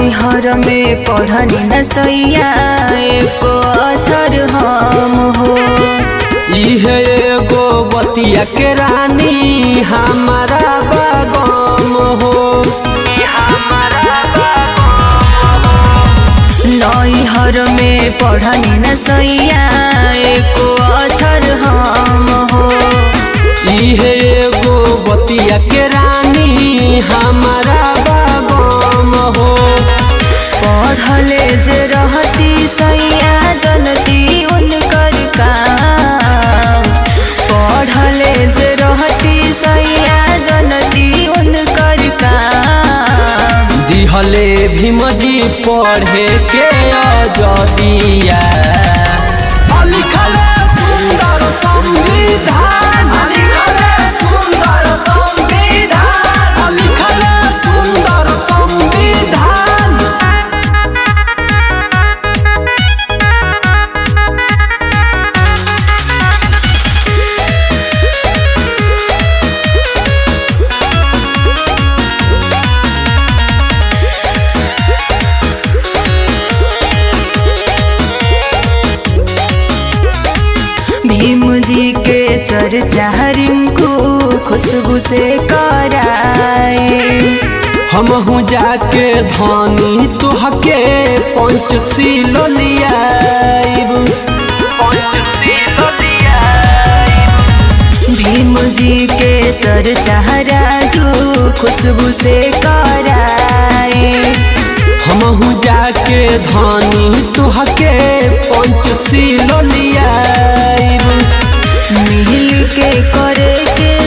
नैहर में पढ़नी न सैया एको अक्षर हम हो इहे एगो बतिया के रानी हमारा बागम हो नैहर में पढ़नी न सैया एको अक्षर हम हो इहे एगो बतिया के रानी हमारा बागम हो पढ़ले जे रहती सैया जनती उनकर काम पढ़ले जे रहती सैया जनती उनकर काम दिहले भीमजी पढ़े के अजदिया लिखले सुंदर संविधान लिखले सुंदर संविधान लिखले सुंदर संविधान भीम जी के चर्चा रिंकू खुशबू से कराए हमहू जाके धानी तुहके पंचशील लियाइब भीम जी के चर्चा राजू खुशबू से कराए हमहू जाके धानी तुहके पंचशील लियाइब मिल के करे के